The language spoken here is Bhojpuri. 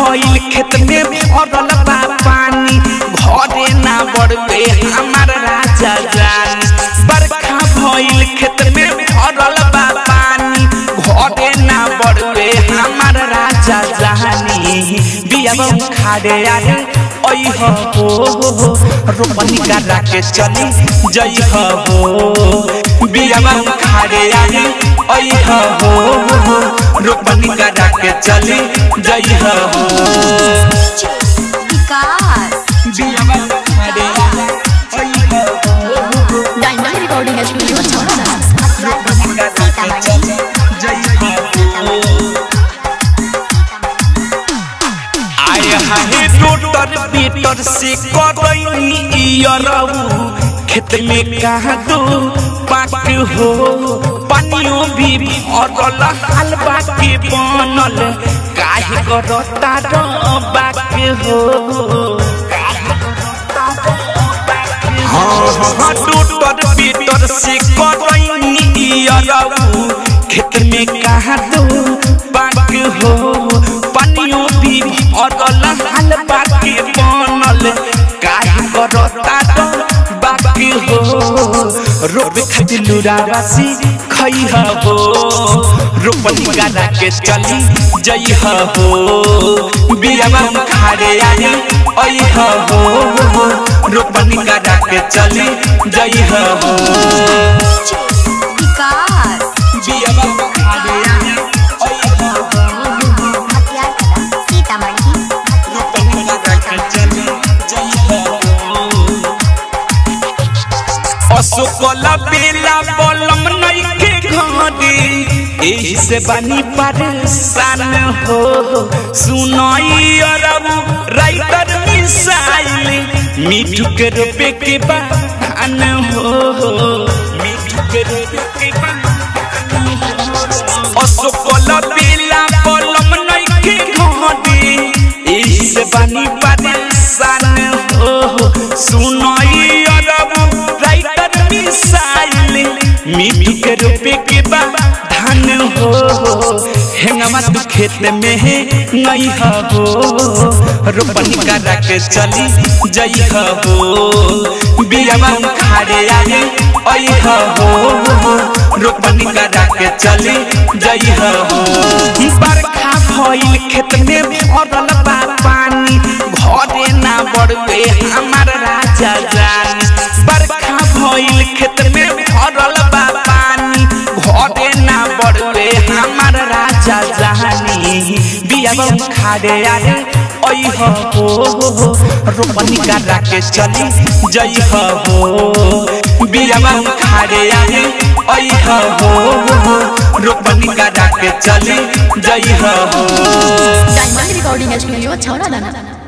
भइल खेत में भरल बा पानी घरे ना बढ़बे हमार राजा जानी बरखा भइल खेत में भरल बा पानी घरे ना बढ़बे हमार राजा जानी बियाबा खाड़े आए ओइ हो रोपनी करा के चली जई हो बियाबा खाड़े आए ओइ हो रोपनी करा के चली जई हो विकास बियाबा खाड़े आए ओइ हो डायमंड रिकॉर्डिंग स्टूडियो छौड़ा रोपनी करा के चली जई हो आय हाय टोटर पीटर से करैनी इयरऊ खेत में कहाँ दो पाक हो पानियों भी भरल हलवा के बनल काहे करता बाक हो हाँ हाँ टोटर पीटर से करैनी इयरऊ खेत में कहाँ दो पाक हो पानियों भी भरल हलवा के बनल काहे करता बाकी हो रोबे खातिर लुरावासी खई हो रोपनी करा के चली जई हो बियावा खाड़े आई ओइ हो रोपनी करा के चली जई हो विकास बियावा खाड़े आई ओइ हो सीतामढ़ी रोपनी करा के चली जई हो अशोकला बेला बलम नइखे घड़ी एही से बनी परेशान हो सुनई अरब राइटर मिसाइल मिठू के रूपे के बहान हो मिठू के रूपे के बहान हो अशोकला बेला बलम नइखे घड़ी एही से बनी परेशान हो सुनई अरब राइटर मिसाइल मिट्टी के रूपे के बा धान हो हेंगमा तू खेत में है नहीं हो रोपनी करा के चली जई हो बियावा खाड़े आए ओइ हो रोपनी करा के चली जई हो बरखा भइल खेत में भरल बा पानी घरे ना बढ़बे हमार राजा जानी बरखा भइल खेत में भरल बा पानी घरे ना बढ़बे हमार राजा जानी बियाबा खाड़े आए ओइ हो रोपनी करा के चली जई हो बियाबा खाड़े आए ओइ हो रोपनी करा के चली जई हो डायमंड रिकॉर्डिंग स्टूडियो छौड़ा